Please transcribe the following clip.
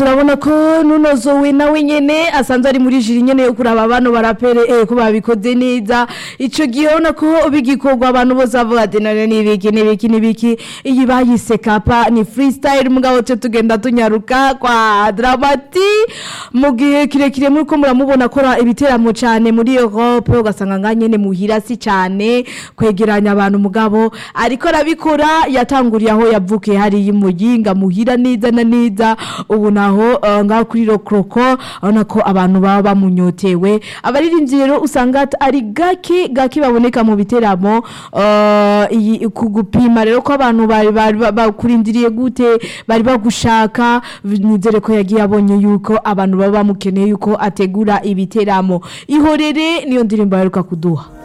turabona ko nunozowe nawe nyene asanzwe ari muri jiri nyene yo kuraba bano barapere eh ko babikoze neza ico gihe ubona ko bigikorwa abantu bose bavuga ati none nibiki nibiki nibiki iyi bayise kapa ni freestyle mugabo cyo tugenda tunyaruka kwa dramati mu gihe kirekire muri ko muramubona akora ibiteramo cyane muri Europe ugasanga nganyene muhira si cyane kwegeranya abantu mugabo ariko arabikora yatanguriye aho yavukiye hari imuyinga muhira neza na neza ubu naho uh, ngaho kuri rokroko urabona ko abantu baba bamunyotewe abaririmbyi rero usanga at- ari gake gake baboneka mu biteramo uh, iyi kugupima rero ko abantu bari bari ba- bakurindiriye gute bari bagushaka nizere ko yagiye abonye yuko abantu baba bamukeneye yuko ategura ibiteramo ihorere niyo ndirimbo yaheruka kuduha